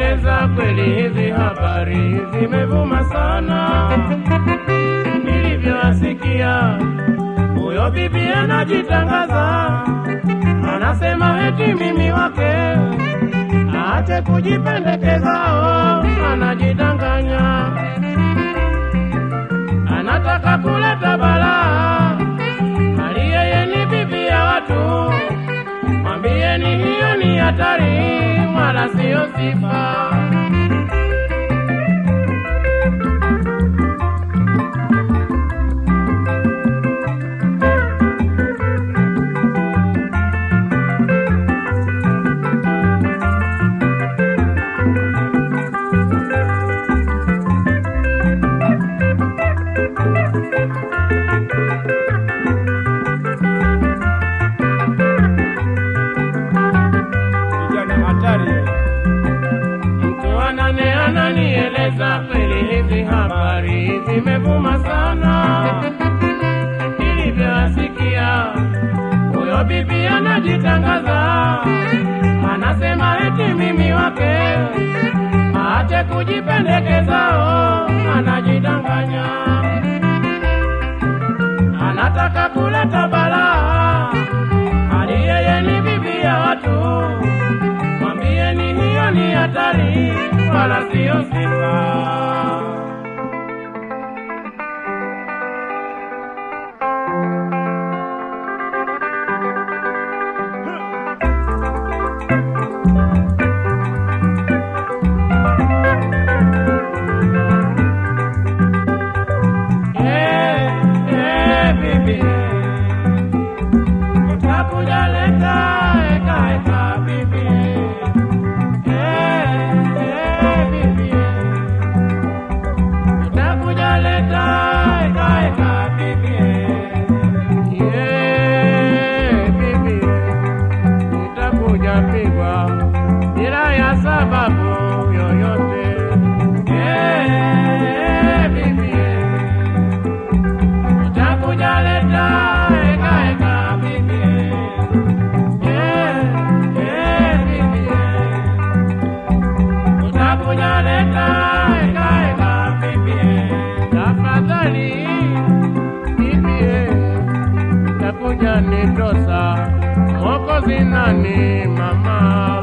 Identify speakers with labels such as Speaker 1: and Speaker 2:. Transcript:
Speaker 1: ananieleza kweli hizi habari zimevuma sana, nilivyoasikia huyo bibi anajitangaza, anasema eti mimi wake, aache kujipendekezao, anajidanganya, anataka kuleta balaa, hali yeye ni bibi ya watu. Mwambieni hiyo ni hatari, wala siyo sifa.
Speaker 2: Kijana hatari.
Speaker 1: Mtu anane ananieleza kweli hizi habari zimevuma sana, nilivyoasikia huyo bibi anajitangaza, anasema eti mimi wake, aache kujipendekezao, anajidanganya, anataka kuleta balaa, hali yeye ni bibi ya watu mwambieni hiyo ni hatari, wala siyo sifa. Eh, eh, bibi, utakuja leta eka eka bibi. Eh, eh, bibi, utakuja leta eka eka bibi. Eh, bibi, utakuja pigwa bila ya sababu yoyote. Eh, bibi, utakuja leta eka eka bibi. Eh, eh, bibi, utakuja leta eka eka bibi. Tafadhali bibi, utakuja nitosa Mwokozi nani mama